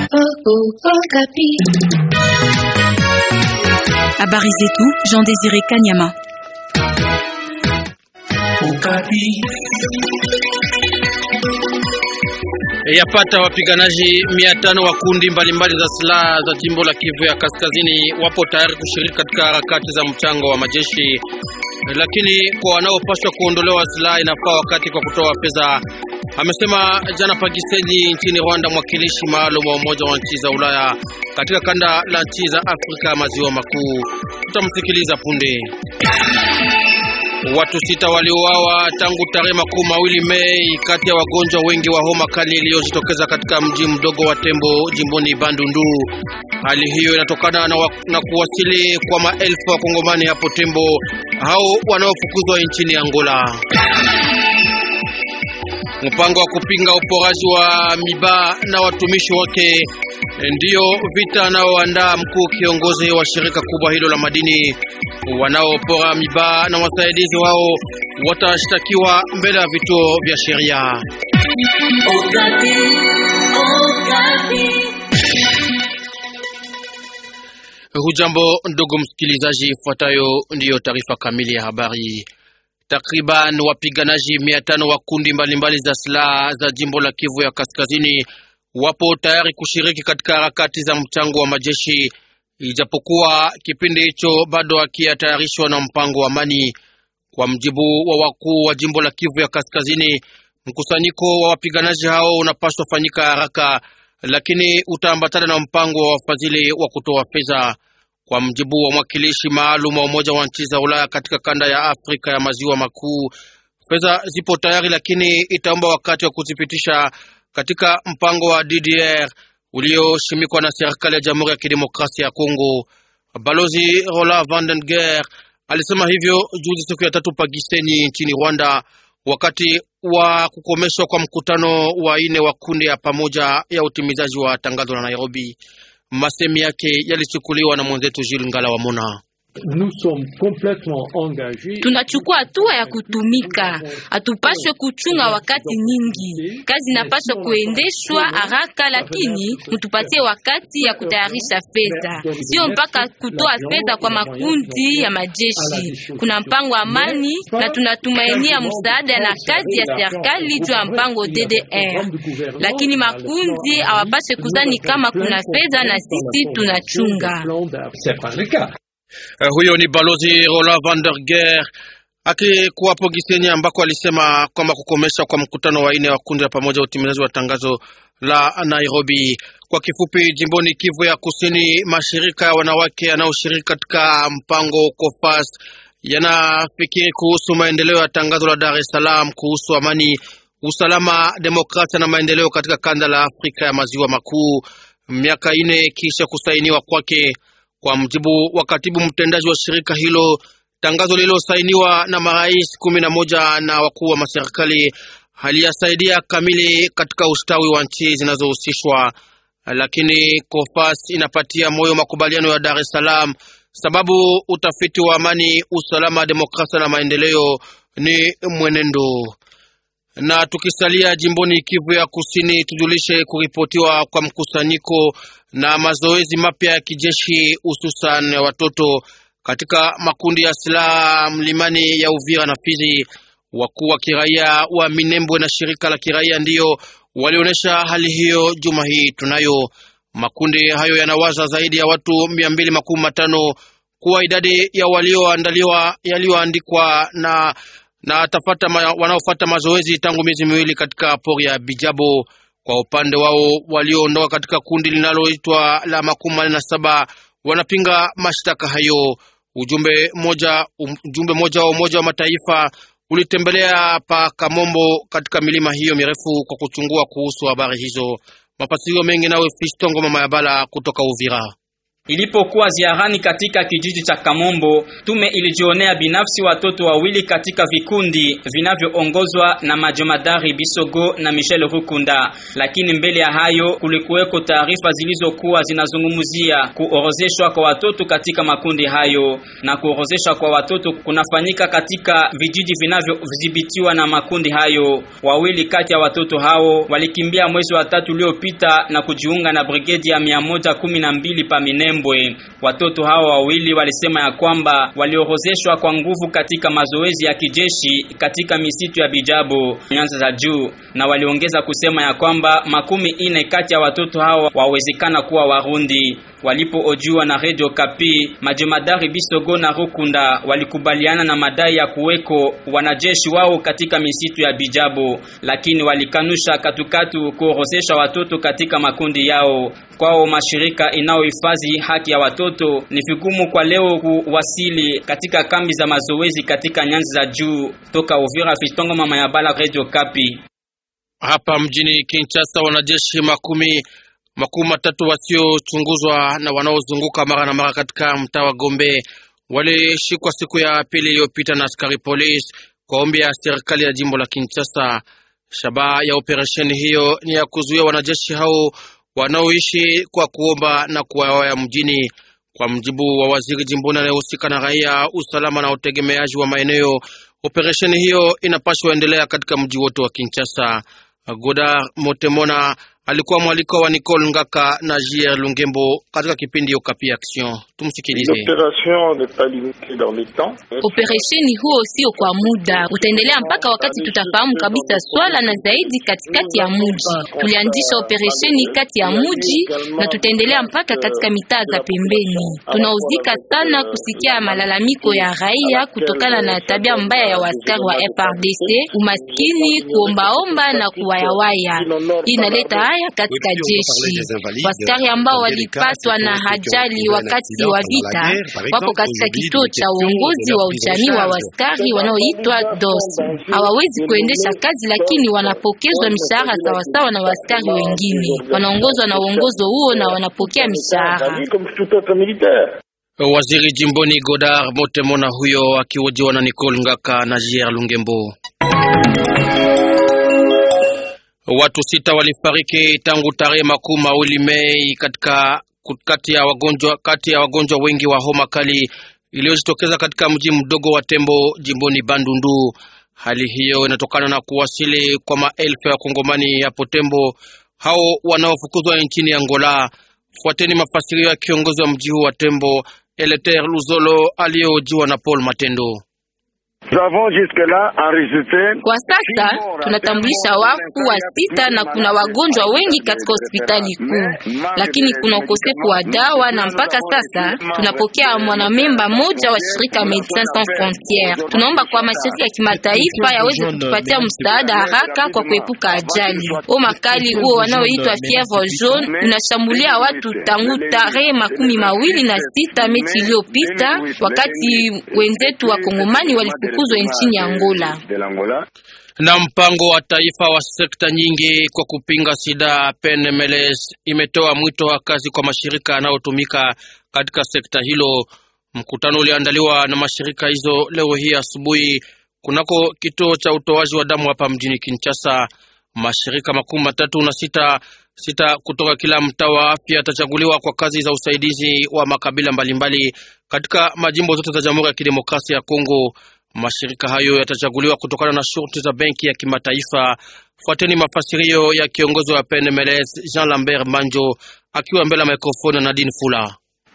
Habari zetu Jean Désiré Kanyama. Yapata wapiganaji mia tano wa kundi mbalimbali za silaha za jimbo la Kivu ya Kaskazini wapo tayari kushiriki katika harakati za mchango wa majeshi, lakini kwa wanaopaswa kuondolewa silaha inafaa wakati kwa kutoa fedha, amesema jana Pagiseni nchini Rwanda mwakilishi maalum wa Umoja wa nchi za Ulaya katika kanda la nchi za Afrika maziwa makuu. Tutamsikiliza punde. Watu sita waliuawa tangu tarehe makumi mawili Mei kati ya wagonjwa wengi wa homa kali iliyojitokeza katika mji mdogo wa Tembo jimboni Bandundu. Hali hiyo inatokana na, na kuwasili kwa maelfu wa Kongomani hapo Tembo hao wanaofukuzwa nchini Angola. Mpango wa kupinga uporaji wa miba na watumishi wake ndiyo vita anaoandaa mkuu kiongozi wa shirika kubwa hilo la madini. Wanaopora miba na wasaidizi wao watashtakiwa mbele ya vituo vya sheria. Hujambo ndugu msikilizaji, ifuatayo ndiyo taarifa kamili ya habari. Takriban wapiganaji mia tano wa kundi mbalimbali za silaha za jimbo la Kivu ya Kaskazini wapo tayari kushiriki katika harakati za mchango wa majeshi, ijapokuwa kipindi hicho bado hakiyatayarishwa na mpango wa amani. Kwa mjibu wa wakuu wa jimbo la Kivu ya Kaskazini, mkusanyiko wa wapiganaji hao unapaswa fanyika haraka, lakini utaambatana na mpango wa wafadhili wa kutoa fedha. Kwa mjibu wa mwakilishi maalum wa Umoja wa nchi za Ulaya katika kanda ya Afrika ya maziwa makuu, fedha zipo tayari, lakini itaomba wakati wa kuzipitisha katika mpango wa DDR ulioshimikwa na serikali ya Jamhuri ya Kidemokrasia ya Kongo. Balozi Roland Vandenger alisema hivyo juzi siku ya tatu Pagisenyi nchini Rwanda, wakati wa kukomeshwa kwa mkutano wa ine wa kundi ya pamoja ya utimizaji wa tangazo la Nairobi. Masemi yake yalichukuliwa na mwenzetu Jules Ngala wa Mona. Tunachukua hatua ya kutumika, hatupaswe kuchunga wakati nyingi. Kazi inapaswa kuendeshwa haraka, lakini mtupatie wakati ya kutayarisha fedha, sio mpaka kutoa fedha kwa makundi ya majeshi. Kuna mpango wa amani na tunatumainia msaada na kazi ya serikali juu ya mpango DDR, lakini makundi hawapaswe kuzani kama kuna fedha na sisi tunachunga. Uh, huyo ni balozi Roland van der Geer akikuwapo Gisenyi ambako alisema kwamba kukomesha kwa mkutano wa ine wa kundi la pamoja utimizaji wa tangazo la Nairobi. Kwa kifupi, jimboni Kivu ya Kusini, mashirika ya wanawake yanayoshiriki katika mpango COFAS yanafikiri kuhusu maendeleo ya tangazo la Dar es Salaam kuhusu amani, usalama, demokrasia na maendeleo katika kanda la Afrika ya maziwa makuu, miaka ine kisha kusainiwa kwake. Kwa mjibu wa katibu mtendaji wa shirika hilo, tangazo lililosainiwa na marais kumi na moja na wakuu wa maserikali haliyasaidia kamili katika ustawi wa nchi zinazohusishwa, lakini COFAS inapatia moyo makubaliano ya Dar es Salaam sababu utafiti wa amani, usalama, demokrasia na maendeleo ni mwenendo. Na tukisalia jimboni Kivu ya Kusini, tujulishe kuripotiwa kwa mkusanyiko na mazoezi mapya ya kijeshi hususan ya watoto katika makundi ya silaha mlimani ya Uvira na Fizi. Wakuu wa kiraia wa Minembwe na shirika la kiraia ndiyo walionyesha hali hiyo juma hii. Tunayo makundi hayo yanawaza zaidi ya watu mia mbili makumi matano kuwa idadi ya walioandaliwa yaliyoandikwa na na tafata ma, wanaofata mazoezi tangu miezi miwili katika pori ya Bijabo. Kwa upande wao walioondoka katika kundi linaloitwa la makumi manne na saba wanapinga mashtaka hayo. Ujumbe moja, ujumbe moja wa Umoja wa Mataifa ulitembelea pa Kamombo katika milima hiyo mirefu kwa kuchungua kuhusu habari hizo. Mafasirio mengi nawe Fistongo mama ya Bala kutoka Uvira. Ilipokuwa ziarani katika kijiji cha Kamombo, tume ilijionea binafsi watoto wawili katika vikundi vinavyoongozwa na majomadari Bisogo na Michel Rukunda. Lakini mbele ya hayo kulikuweko taarifa zilizokuwa zinazungumzia kuorozeshwa kwa watoto katika makundi hayo, na kuorozeshwa kwa watoto kunafanyika katika vijiji vinavyodhibitiwa na makundi hayo. Wawili kati ya watoto hao walikimbia mwezi wa tatu uliopita na kujiunga na brigedi ya mia moja kumi na mbili pa Minembwe. Watoto hao wawili walisema ya kwamba waliorozeshwa kwa nguvu katika mazoezi ya kijeshi katika misitu ya Bijabo, nyanza za juu, na waliongeza kusema ya kwamba makumi ine kati ya watoto hao wawezekana kuwa Warundi. Walipoojiwa na Radio Kapi, majemadari Bisogo na Rukunda walikubaliana na madai ya kuweko wanajeshi wao katika misitu ya Bijabo, lakini walikanusha katukatu kuorozesha watoto katika makundi yao. Kwao mashirika inayohifadhi haki ya watoto ni vigumu kwa leo kuwasili katika kambi za mazoezi katika nyanza za juu. Toka Uvira, Fistongo mama ya Bala, Radio Kapi. Hapa mjini Kinshasa, wanajeshi makumi makumi matatu wasiochunguzwa na wanaozunguka mara na mara katika mtaa wa Gombe walishikwa siku ya pili iliyopita na askari polisi kwa ombi ya serikali ya jimbo la Kinshasa. Shabaha ya operesheni hiyo ni ya kuzuia wanajeshi hao wanaoishi kwa kuomba na kuwawaya mjini. Kwa mjibu wa waziri jimboni anayehusika na raia, usalama na utegemeaji wa maeneo, operesheni hiyo inapaswa endelea katika mji wote wa Kinshasa. Godar Motemona alikuwa mwaliko wa Nicole Ngaka na Jier Lungembo katika kipindi Okapi Action. Tumsikilize. Operesheni huo sio kwa muda, utaendelea mpaka wakati tutafahamu kabisa swala na zaidi katikati ya muji. Tulianzisha operesheni kati ya muji na tutaendelea mpaka katika mitaa za pembeni. Tunauzika sana kusikia malalamiko ya raia kutokana na tabia mbaya ya waskari wa FRDC, umaskini, kuombaomba na kuwayawaya. Hii inaleta haya katika jeshi. Waskari ambao walipatwa na ajali wakati wa vita wako katika kituo cha uongozi wa ujamii wa waskari wanaoitwa DOS. Hawawezi kuendesha kazi, lakini wanapokezwa mishahara sawasawa na waskari wengine. Wanaongozwa na uongozo huo na wanapokea mishahara. Waziri jimboni Godard Motemona huyo akihojiwa na Nicole Ngaka na Jier Lungembo. Watu sita walifariki tangu tarehe makumi mawili Mei katika kati ya wagonjwa kati ya wagonjwa wengi wa homa kali iliyojitokeza katika mji mdogo wa Tembo jimboni Bandundu. Hali hiyo inatokana na kuwasili kwa maelfu ya Kongomani hapo Tembo, hao wanaofukuzwa nchini Angola. Fuateni mafasirio ya kiongozi wa mji huu wa Tembo, Eleter Luzolo, aliyojiwa na Paul Matendo. Kwa sasa tunatambulisha wafu wa sita na kuna wagonjwa wengi katika hospitali kuu, lakini kuna ukosefu wa dawa, na mpaka sasa tunapokea mwanamemba moja wa shirika Medecins Sans Frontieres. Tunaomba kwa mashirika ya kimataifa yaweze kutupatia msaada haraka kwa kuepuka ajali. Homa kali huo wanaoitwa fievre jaune unashambulia watu tangu tarehe makumi mawili na sita Mechi iliyopita, wakati wenzetu wa Kongomani walifukuzwa nchini Angola. Na mpango wa taifa wa sekta nyingi kwa kupinga sida PNMLS imetoa mwito wa kazi kwa mashirika yanayotumika katika sekta hilo. Mkutano uliandaliwa na mashirika hizo leo hii asubuhi kunako kituo cha utoaji wa damu hapa mjini Kinshasa. Mashirika makumi matatu na sita sita kutoka kila mtaa wa afya yatachaguliwa kwa kazi za usaidizi wa makabila mbalimbali katika majimbo zote za Jamhuri ya Kidemokrasia ya Kongo. Mashirika hayo yatachaguliwa kutokana na shurti za benki ya kimataifa. Fuateni mafasirio ya kiongozi wa PNMLS Jean Lambert Manjo akiwa mbele ya mikrofoni na Nadine Fula.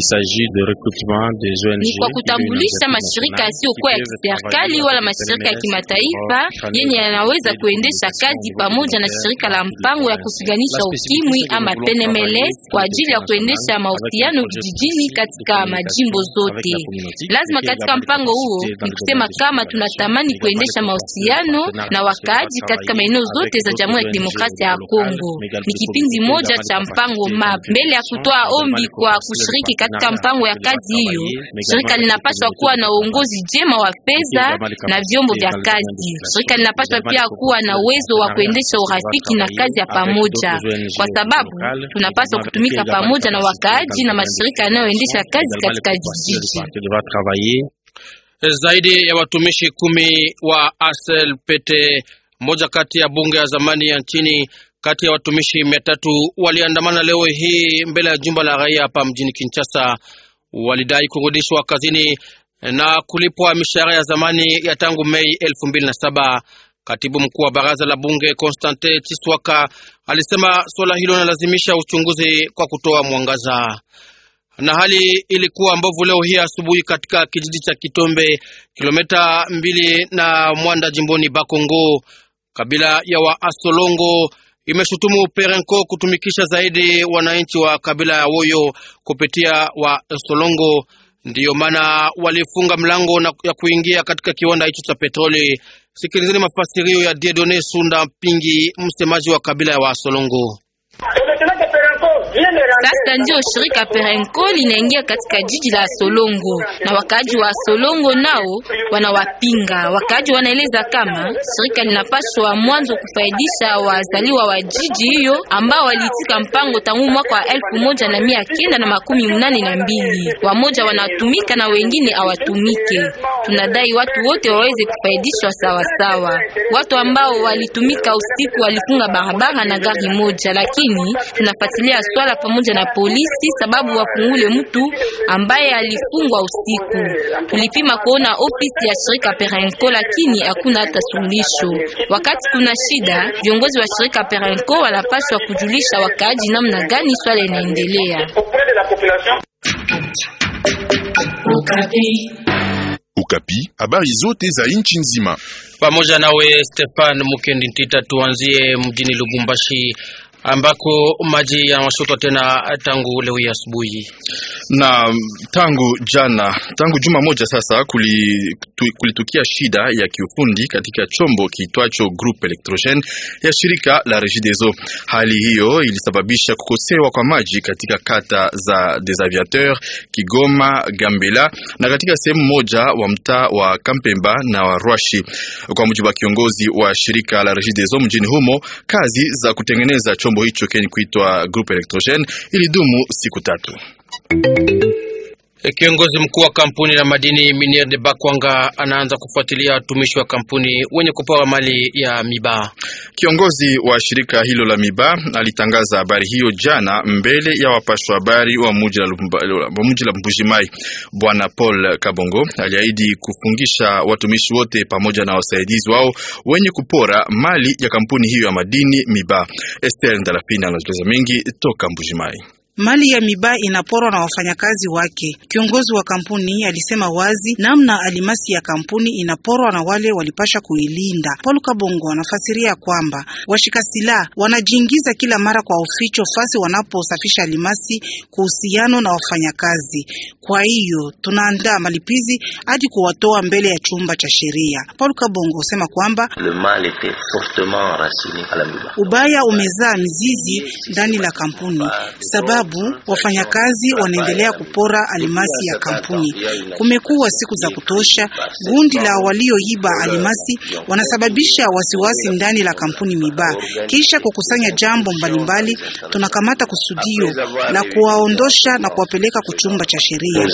Ni kwa kutambulisha mashirika yasiyokuwa ya kiserikali wala mashirika ya kimataifa yenye yanaweza kuendesha kazi pamoja na shirika la mpango ya kupiganisha ukimwi ama PNMLS kwa ajili ya kuendesha mahusiano vijijini katika majimbo zote. Lazima katika mpango huo ni kusema kama tunatamani kuendesha mahusiano na wakaaji katika maeneo zote za Jamhuri ya Kidemokrasia ya Kongo. Ni kipindi moja cha mpango MAP mbele ya kutoa ombi kwa kushiriki katika mpango ya kazi hiyo, shirika linapaswa kuwa na uongozi jema wa fedha na vyombo vya kazi. Shirika linapaswa pia kuwa na uwezo wa kuendesha urafiki na kazi ya pamoja, kwa sababu tunapaswa kutumika pamoja na wakaaji na mashirika yanayoendesha kazi katika vijiji. Zaidi ya watumishi kumi wa ASLPT, moja kati ya bunge ya zamani ya nchini, kati ya watumishi mia tatu waliandamana leo hii mbele ya jumba la raia hapa mjini Kinshasa. Walidai kurudishwa kazini na kulipwa mishahara ya zamani ya tangu Mei elfu mbili na saba. Katibu mkuu wa baraza la bunge Constantin Chiswaka alisema suala hilo linalazimisha uchunguzi kwa kutoa mwangaza na hali ilikuwa mbovu leo hii asubuhi katika kijiji cha Kitombe, kilomita mbili na Mwanda, jimboni Bakongo. Kabila ya wa Asolongo imeshutumu Perenco kutumikisha zaidi wananchi wa kabila ya Woyo kupitia wa Asolongo. Ndiyo maana walifunga mlango na ya kuingia katika kiwanda hicho cha petroli. Sikilizeni mafasirio ya Diedone Sunda Mpingi, msemaji wa kabila ya wa Asolongo. Sasa ndio shirika Perenco linaingia katika jiji la Solongo na wakaaji wa Solongo nao wanawapinga. Wakaaji wanaeleza kama shirika linapaswa mwanzo kufaidisha wazaliwa wa jiji hiyo ambao waliitika mpango tangu mwaka wa elfu moja na mia kenda na makumi mnane na mbili. Wamoja wanatumika na wengine hawatumike. Tunadai watu wote waweze kufaidishwa sawasawa. Watu ambao walitumika usiku walifunga barabara na gari moja, lakini tunafuatilia swala pamoja na polisi sababu wafungule mtu ambaye alifungwa usiku. Tulipima kuona ofisi ya shirika Perenco, lakini hakuna hata suluhisho. Wakati kuna shida, viongozi wa shirika Perenco wanapaswa kujulisha wakaaji namna gani swala inaendelea. Ukapi, habari zote za nchi nzima pamoja nawe Stefan Mukendi Ntita. Tuanzie mjini Lubumbashi ambako maji yanashotwa tena tangu leo hii asubuhi na tangu jana, tangu juma moja sasa, kulitukia shida ya kiufundi katika chombo kiitwacho Groupe Electrogene ya shirika la Regideso. Hali hiyo ilisababisha kukosewa kwa maji katika kata za Desaviateur, Kigoma, Gambela na katika sehemu moja wa mtaa wa Kampemba na wa Rwashi. Kwa mujibu wa kiongozi wa shirika la Regideso mjini humo, kazi za kutengeneza chombo hicho kenye kuitwa Groupe Electrogene ilidumu siku tatu. Kiongozi mkuu wa kampuni la madini Miniere de Bakwanga anaanza kufuatilia watumishi wa kampuni wenye kupewa mali ya miba. Kiongozi wa shirika hilo la miba alitangaza habari hiyo jana mbele ya wapashwa habari wa muji la Mbujimai. Bwana Paul Kabongo aliahidi kufungisha watumishi wote pamoja na wasaidizi wao wenye kupora mali ya kampuni hiyo ya madini miba. Esther Ndalafina anaeleza mengi toka Mbujimai. Mali ya miba inaporwa na wafanyakazi wake. Kiongozi wa kampuni alisema wazi namna alimasi ya kampuni inaporwa na wale walipasha kuilinda. Paul Kabongo anafasiria kwamba washika silaha wanajiingiza kila mara kwa uficho fasi wanaposafisha alimasi kuhusiano na wafanyakazi. Kwa hiyo tunaandaa malipizi hadi kuwatoa mbele ya chumba cha sheria. Paul Kabongo husema kwamba ubaya umezaa mizizi ndani la kampuni sababu wafanyakazi wanaendelea kupora alimasi ya kampuni. Kumekuwa siku za kutosha, gundi la walioiba alimasi wanasababisha wasiwasi ndani la kampuni Miba. Kisha kukusanya jambo mbalimbali, tunakamata kusudio la kuwaondosha na kuwapeleka kuchumba cha sheria.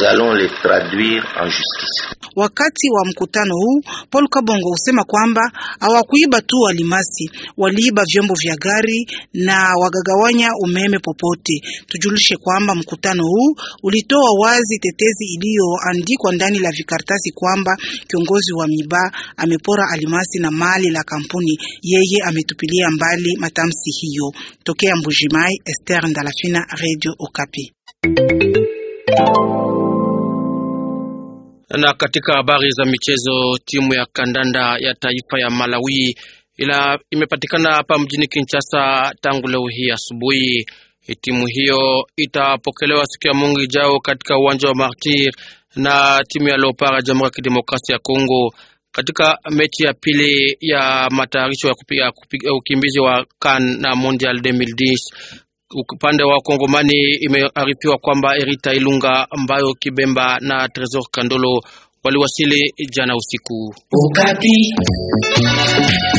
Wakati wa mkutano huu, Paul Kabongo husema kwamba hawakuiba tu alimasi, waliiba vyombo vya gari na wagagawanya umeme popote. Tujulishe kwamba mkutano huu ulitoa wazi tetezi iliyoandikwa ndani la vikaratasi kwamba kiongozi wa Miba amepora alimasi na mali la kampuni. Yeye ametupilia mbali matamshi hiyo. Tokea Mbujimai, Esther Ndalafina, Radio Okapi. Na katika habari za michezo, timu ya kandanda ya taifa ya Malawi ila imepatikana hapa mjini Kinshasa tangu leo hii asubuhi. Timu hiyo itapokelewa siku ya Mungu ijao katika uwanja wa Martir na timu ya Leopard ya Jamhuri ya Kidemokrasia ya Kongo katika mechi ya pili ya matayarisho ya kupiga, kupiga ukimbizi wa CAN na Mondial 2010 Upande wa Kongomani imearifiwa kwamba Erita Ilunga, Mbayo Kibemba na Tresor Kandolo waliwasili jana usiku. Ukapi.